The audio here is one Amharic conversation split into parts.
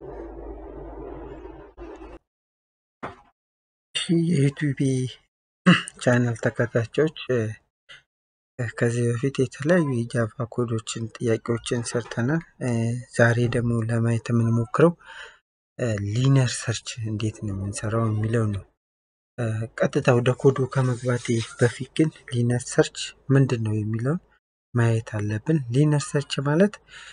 እሺ የዩቲዩብ ቻናል ተከታታዮች ከዚህ በፊት የተለያዩ የጃቫ ኮዶችን ጥያቄዎችን ሰርተናል። ዛሬ ደግሞ ለማየት የምንሞክረው ሊነር ሰርች እንዴት ነው የምንሰራው የሚለው ነው። ቀጥታ ወደ ኮዱ ከመግባቴ በፊት ግን ሊነር ሰርች ምንድን ነው የሚለውን ማየት አለብን። ሊነር ሰርች ማለት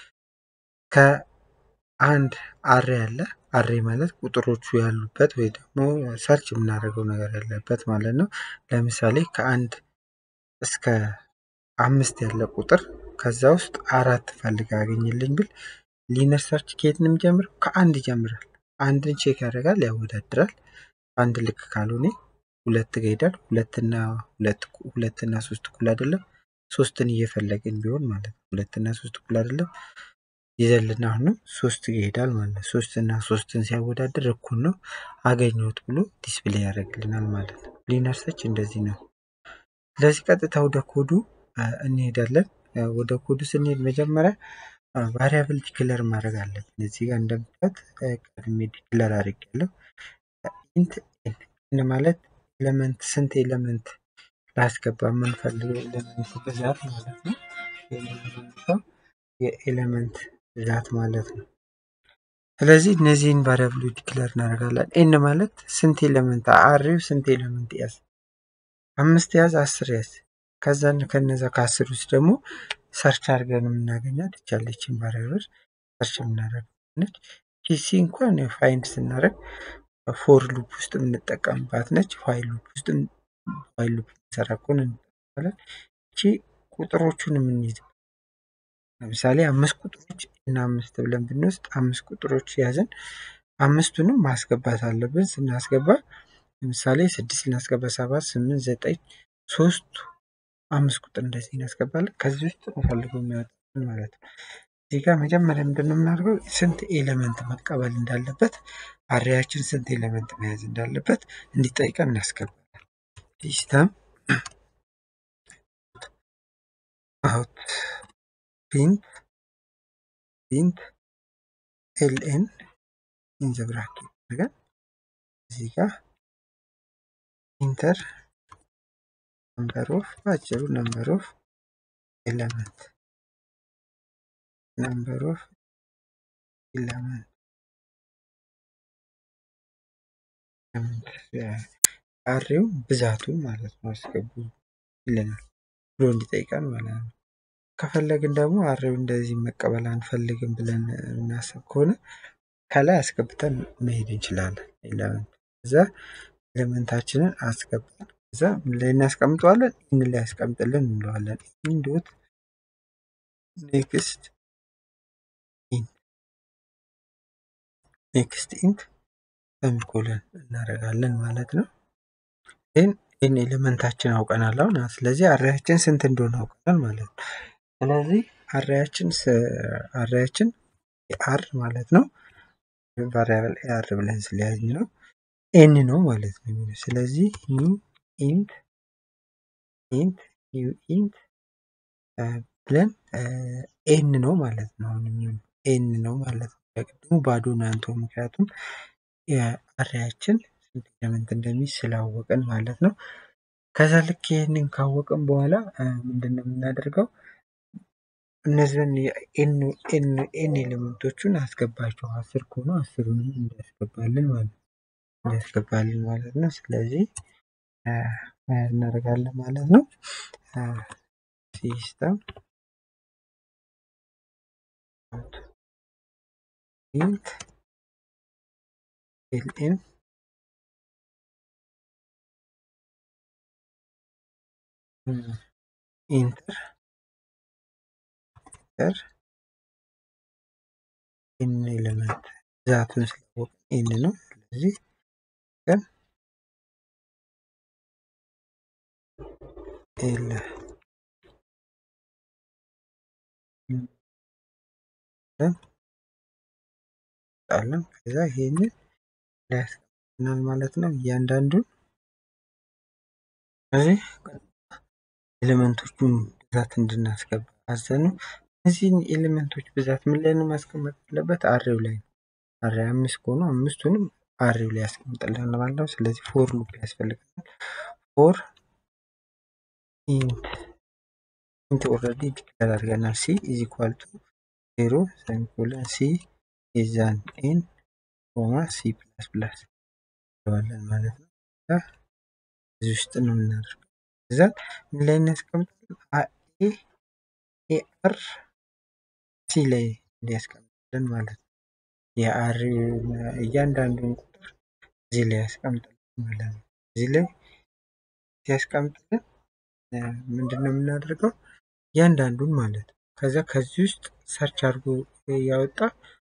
ከአንድ አሬ አለ። አሬ ማለት ቁጥሮቹ ያሉበት ወይ ደግሞ ሰርች የምናደርገው ነገር ያለበት ማለት ነው። ለምሳሌ ከአንድ እስከ አምስት ያለ ቁጥር ከዛ ውስጥ አራት ፈልግ አገኝልኝ ብል ሊነር ሰርች ከየት ነው የሚጀምረው? ከአንድ ይጀምራል። አንድን ቼክ ያደርጋል፣ ያወዳድራል። አንድ ልክ ካልሆነ ሁለት ጋር ይሄዳል። ሁለትና ሁለት ሁለትና ሶስት እኩል አይደለም። ሶስትን እየፈለግን ቢሆን ማለት ነው። ሁለትና ሶስት እኩል አይደለም። ይዘልና አሁንም ሶስት ጋር ይሄዳል ማለት ነው። ሶስትና ሶስትን ሲያወዳድር እኩል ነው አገኘሁት ብሎ ዲስፕሌይ ያደርግልናል ማለት ነው። ሊነር ሰርች እንደዚህ ነው። ስለዚህ ቀጥታ ወደ ኮዱ እንሄዳለን። ወደ ኮዱ ስንሄድ መጀመሪያ ቫሪያብል ዲክለር ማድረግ አለብን። እዚህ ጋር እንደምታዩት ቀድሜ ዲክለር አድርጌያለሁ። ኢንት ኤን ማለት ኤሌመንት ስንት ኤሌመንት ላስገባ የምንፈልገው ኤሌመንት ብዛት ማለት ነው። የኤሌመንት ብዛት ማለት ነው። ስለዚህ እነዚህን ቫሪያብሎች ዲክለር እናደርጋለን። ኤን ማለት ስንት ኤሌመንት አሬው ስንት ኤሌመንት ያዝ፣ አምስት ያዝ፣ አስር ያዝ። ከዛን ከነዛ ከአስር ውስጥ ደግሞ ሰርች አድርገን የምናገኛት ይቻለችን ቫሪያብል ሰርች የምናደርግ ነች። ፒሲ እንኳን ፋይንድ ስናደርግ ፎር ሉፕ ውስጥ የምንጠቀምባት ነች። ፋይል ሉፕ ውስጥ ፋይል ሉፕ ሰራ ከሆነ እንጠቀማለን። እቺ ቁጥሮቹን የምንይዝ ለምሳሌ አምስት ቁጥሮች እና አምስት ብለን ብንወስድ አምስት ቁጥሮች ያዘን አምስቱንም ማስገባት አለብን። ስናስገባ ለምሳሌ ስድስት ልናስገባ ሰባት ስምንት ዘጠኝ ሶስቱ አምስት ቁጥር እንደዚህ እናስገባለን። ከዚህ ውስጥ እንፈልገው የሚያወጣልን ማለት ነው። እዚህ ጋር መጀመሪያ ምንድን ነው የምናደርገው? ስንት ኤሌመንት መቀበል እንዳለበት አሬያችን ስንት ኤሌመንት መያዝ እንዳለበት እንዲጠይቀን እናስገባለን። ሲስተም አውት ፕሪንት ፕሪንት ኤልኤን ኢን ዘ ብራኬት አድርገን እዚህ ጋር ኢንተር ነምበር ኦፍ በአጭሩ ነምበር ኦፍ ኤለመንት ነምበር ኦፍ ኤለመንት አሬው ብዛቱ ማለት ነው አስገቡ ይለናል ብሎ እንዲጠይቀን ማለት ነው። ከፈለግን ደግሞ አሬው እንደዚህ መቀበል አንፈልግም ብለን እናስብ ከሆነ ከላይ አስገብተን መሄድ እንችላለን። ኤለመንት እዛ ኤለመንታችንን አስገባን እዛ ምን ላይ እናስቀምጠዋለን? ኢን ላይ ያስቀምጥልን እንለዋለን። ኢን ዶት ኔክስት ኢን ኔክስት ኢንት ሰሚኮለን እናደርጋለን ማለት ነው። ይህን ይህን ኤሌመንታችን አውቀናል አሁን። ስለዚህ አሬያችን ስንት እንደሆነ አውቀናል ማለት ነው። ስለዚህ አሬያችን አሬያችን አር ማለት ነው ቫሪያብል አር ብለን ስለያዝን ነው ኤን ነው ማለት ነው የሚለው ስለዚህ ኒው ኢንት ኢንት ኒው ኢንት ብለን ኤን ነው ማለት ነው። አሁን የሚሆነው ኤን ነው ማለት ነው። ቅድሙ ባዶ ነው ያንተው ምክንያቱም የአሬያችን ስንት ኤሌመንት እንደሚይዝ ስላወቅን ማለት ነው። ከዛ ልክ ይህንን ካወቅን በኋላ ምንድን ነው የምናደርገው? እነዚህን ኤን ኤሌመንቶቹን አስገባቸው። አስር ከሆኑ አስሩንም እንዲያስገባልን ማለት ነው እንዲያስገባልን ማለት ነው። ስለዚህ እናደርጋለን ማለት ነው። ሲስተም ኢንት ኤልኤን ኢንተር ኢንተር ኤን ኤሌመንት ብዛቱን ስላወቅ ኤን ነው። ስለዚህ ግን ኤል ጣለን ከዛ ይሄንን ሊያስቀምጥናል ማለት ነው። እያንዳንዱን እዚህ ኤሌመንቶቹን ብዛት እንድናስገባ አዘኑ። እነዚህን ኤሌመንቶች ብዛት ምን ላይ ነው ማስቀመጥ ያለበት? አሬው ላይ ነው። አሬ አምስት ከሆኑ አምስቱንም አሬው ላይ ያስቀምጥልናል ማለት ነው። ስለዚህ ፎር ሉፕ ያስፈልገናል። ፎር ኢንት ኢንት ኦልሬዲ ዲክለር አድርገናል። ሲ ኢዝ ኢኳል ቱ ዜሮ ሰሚኮለን ሲ ኢዛን ኤን ኮማ ሲ ፕላስ ፕላስ እንለዋለን ማለት ነው። እዚህ ውስጥ ነው የምናደርገው። እዛ ምን ላይ እናስቀምጣለን? ኤ ኤ አር ሲ ላይ እንዲያስቀምጥልን ማለት ነው። የአር እያንዳንዱን ቁጥር እዚህ ላይ ያስቀምጥልን ማለት ነው። እዚህ ላይ ሲያስቀምጥልን ምንድን ነው የምናደርገው? እያንዳንዱን ማለት ነው። ከዛ ከዚህ ውስጥ ሰርች አድርጎ ያወጣ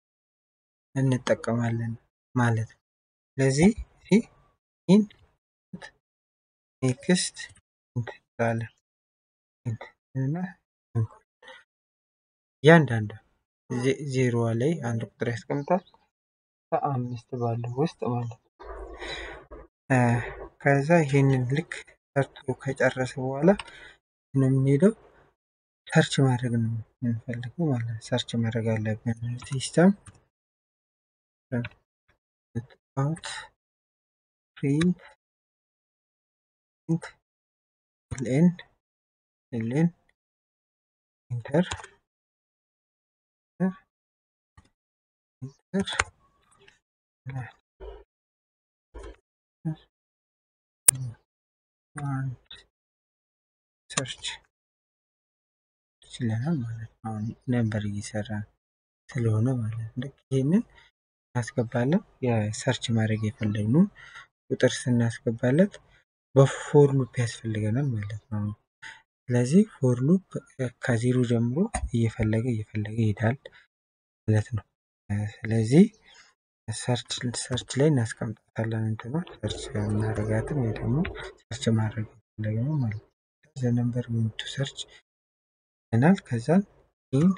እንጠቀማለን ማለት ነው። ስለዚህ ኢን ኔክስት እንላለን እና እያንዳንዱ ዜሮዋ ላይ አንድ ቁጥር ያስቀምጣል ከአምስት ባለው ውስጥ ማለት ነው። ከዛ ይሄንን ልክ ሰርቶ ከጨረሰ በኋላ ነው የምንሄደው ሰርች ማድረግ ነው የምንፈልገው ማለት ነው። ሰርች ማድረግ አለብን። ሲስተም አውት ፕሪንት ኤልን ኤልን ኢንተር ኢንተር አንድ ሰርች ይችለናል ማለት ነው። አሁን ነበር እየሰራ ስለሆነ ማለት ነው። ልክ ይሄንን እናስገባለን። የሰርች ማድረግ የፈለግነውን ቁጥር ስናስገባለት በፎር ሉፕ ያስፈልገናል ማለት ነው። ስለዚህ ፎር ሉፕ ከዜሮ ጀምሮ እየፈለገ እየፈለገ ይሄዳል ማለት ነው። ስለዚህ ሰርች ሰርች ላይ እናስቀምጣታለን እንትኗ ሰርች እናደርጋትን ወይ ደግሞ ሰርች ማድረግ የፈለግነው ማለት ነው። ዘ ነምበር ቱ ሰርች ይለናል። ከዛ ኢን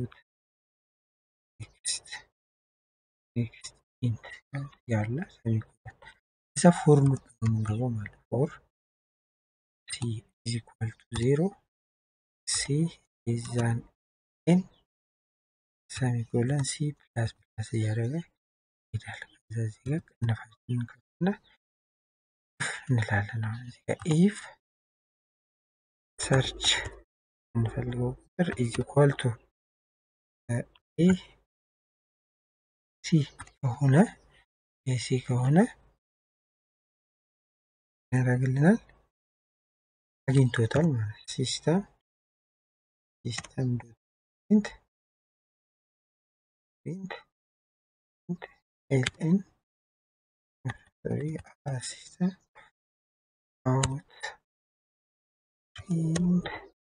ኔክስት ኔክስት ኢንት ያለ ሰሚኮለን እዛ ፎር ሉፕ ነው የምንገባው ማለት ፎር ሲ ኢዝ ኢኳል ቱ ዜሮ ሲ ኢዛን ኤን ሰሚኮለን ሲ ፕላስ ፕላስ እያደረገ ይሄዳል። ከዛ እዚህ ጋር ቅንፋችንን ከፍና እንላለን። አሁን እዚህ ጋር ኢፍ ሰርች የምንፈልገው ቁጥር ኢዝ ኢኳል ቱ ኤ ሲ ከሆነ ኤሲ ከሆነ ያደርግልናል አግኝቶታል ማለት ሲስተም ሲስተም ዶት ፕሪንት ፕሪንት ፕሪንት ኤልኤን ሶሪ ሲስተም አውት ፕሪንት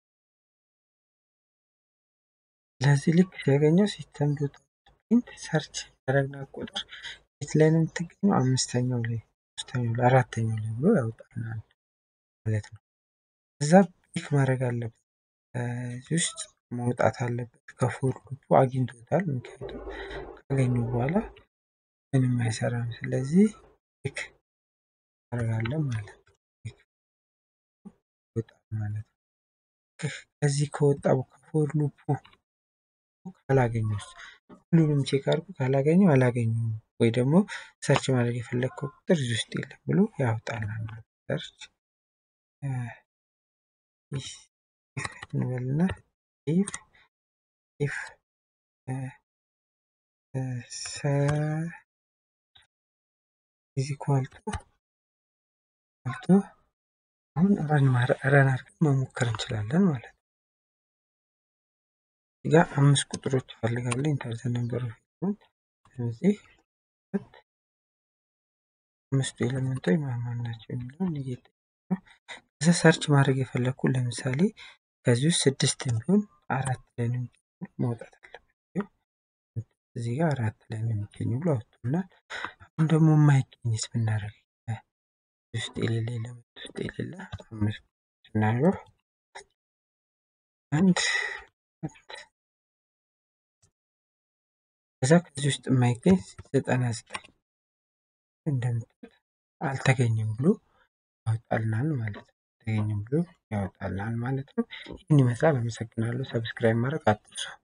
ለዚህ ልክ ሲያገኘው ሲስተም ዶት ፕሪንት ሰርች ያደረግናት ቁጥር የት ላይ ነው የምትገኘው? አምስተኛው ላይ ሶስተኛው ላይ አራተኛው ላይ ብሎ ያወጣልናል ማለት ነው። እዛ ፒክ ማድረግ አለበት እዚህ ውስጥ መውጣት አለበት። ከፎር ሉፑ አግኝቶታል። ምክንያቱም ካገኙ በኋላ ምንም አይሰራም። ስለዚህ ፒክ አደርጋለን ማለት ነው። ፒክ ይወጣል ማለት ነው። ከዚህ ከወጣ ከፎር ሉፑ ካላገኘውስ ሁሉንም ቼክ አድርጎ ካላገኘው አላገኘውም ወይ ደግሞ ሰርች ማድረግ የፈለግከው ቁጥር እዚህ ውስጥ የለም ብሎ ያወጣልናል ማለት ነው። ሰርች እንበልና ኢፍ ኢፍ ኢዝ ኢኳል ቱ ቱ አሁን ረን ረን አድርገን መሞከር እንችላለን ማለት ነው። እዚህ ጋር አምስት ቁጥሮች ይፈልጋሉ ኢንተር ዘ ነምበር ኦፍ ስለዚህ አምስቱ ኤሌመንቶች ማን ናቸው የሚለውን እየጠየቁ ነው። ከዛ ሰርች ማድረግ የፈለግኩ ለምሳሌ ከዚህ ውስጥ ስድስት ቢሆን አራት ላይ ነው መውጣት አለበት። እዚህ ጋር አራት ላይ ነው የሚገኙ ብሎ አወጡናል። አሁን ደግሞ የማይገኝስ ብናደርግ ውስጥ የሌለ ኤሌመንት ውስጥ የሌለ አምስት ስናየው አንድ ከዛ ከዚህ ውስጥ የማይገኝ ዘጠና ዘጠኝ እንደምታዩት አልተገኘም ብሎ ያወጣልናል ማለት ነው። አልተገኘም ብሎ ያወጣልናል ማለት ነው። ይህን ይመስላል። አመሰግናለሁ። ሰብስክራይብ ማድረግ አትርሱ።